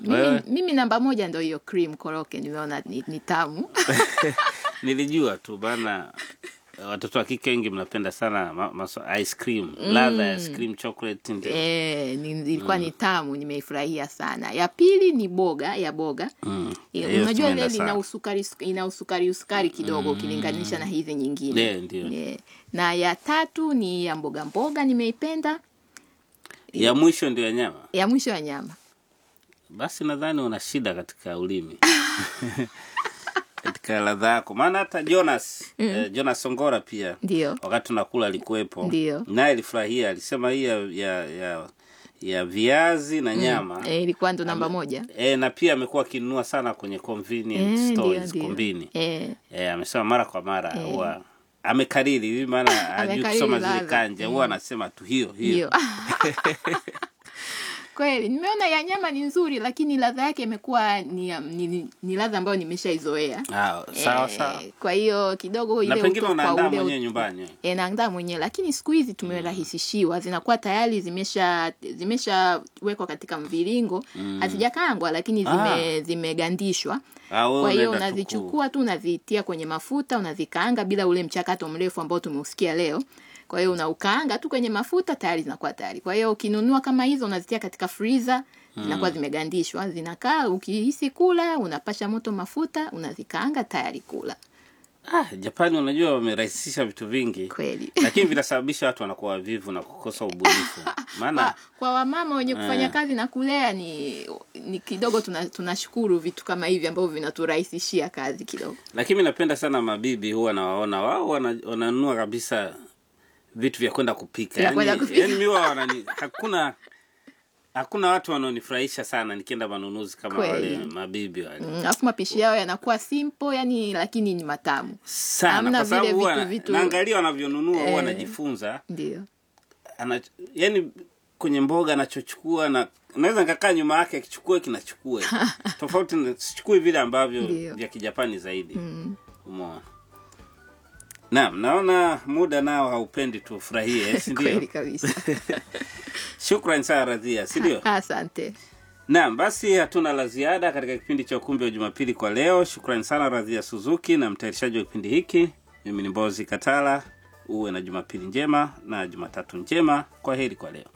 mimi, Wewe? mimi namba moja ndo hiyo cream koroke nimeona ni, ni tamu nilijua tu bana watoto wa kike wengi mnapenda sana ma, maso, ice cream ladha ya ice cream chocolate ndio Eh, ni- ilikuwa ni tamu nimeifurahia sana ya pili ni boga ya boga Mm. Eh, Hiyo unajua tumeenda ile ina sana. usukari ina usukari usukari kidogo ukilinganisha na hizi nyingine Yeah, ndio. Eh, na ya tatu ni ya mboga mboga nimeipenda ya mwisho ndio ya nyama ya mwisho ya nyama basi nadhani una shida katika ulimi katika ladha yako maana hata jonas eh, jonas songora pia ndio wakati tunakula alikuwepo Ndio. naye alifurahia alisema hii ya, ya, ya, ya viazi na nyama eh, ilikuwa ndo namba moja E, na pia amekuwa akinunua sana kwenye convenience Eh, ndio, stores ndio. kombini eh, e, amesema mara kwa mara huwa amekariri hivi maana hajui Amekariri kusoma zile ladha. kanja huwa anasema tu hiyo hiyo hiyo kweli nimeona ya nyama ni nzuri lakini ladha yake imekuwa ni, ni, ni ladha ambayo nimeshaizoea Ah, sawa Eh, sawa kwa hiyo kidogo na ile pengine uto- kwa unaandaa ule mwenyewe nyumbani e, naandaa mwenyewe lakini siku hizi tumerahisishiwa zinakuwa tayari zimesha zimeshawekwa katika mviringo hazijakaangwa lakini zime, zimegandishwa Ah, wewe kwa hiyo unaenda tu unazichukua tu unazitia kwenye mafuta unazikaanga bila ule mchakato mrefu ambao tumeusikia leo kwa hiyo unaukaanga tu kwenye mafuta tayari zinakuwa tayari kwa hiyo ukinunua kama hizo unazitia katika freezer zinakuwa zimegandishwa zinakaa ukihisi kula unapasha moto mafuta unazikaanga tayari kula ah, japani unajua wamerahisisha vitu vingi kweli lakini vinasababisha watu wanakuwa wavivu na kukosa ubunifu maana kwa, kwa wamama wenye kufanya kazi na kulea ni ni kidogo tuna- tunashukuru vitu kama hivi ambavyo vinaturahisishia kazi kidogo lakini mi napenda sana mabibi huwa nawaona wao wana- wananunua kabisa vitu vya kwenda kupika Vya kwenda yani, kupika. yani mi wao wanani hakuna hakuna watu wanaonifurahisha sana nikienda manunuzi kama Kweli. wale mabibi wale Mm, alafu mapishi yao yanakuwa simple yani lakini ni matamu sana Hamna kwa sababu vile huwa vitu- na- vitu- naangalia wanavyonunua huwa Eh. najifunza ndio ana, yani kwenye mboga anachochukua na naweza nikakaa nyuma yake akichukua kinachukua tofauti na- sichukui vile ambavyo Ndio. vya kijapani zaidi mm. umeona naam naona muda nao haupendi tufurahie si kweli ndio kabisa shukran sana radhia si ndio asante naam basi hatuna la ziada katika kipindi cha ukumbi wa jumapili kwa leo shukrani sana radhia suzuki na mtayarishaji wa kipindi hiki mimi ni mbozi katala uwe na jumapili njema na jumatatu njema kwa heri kwa leo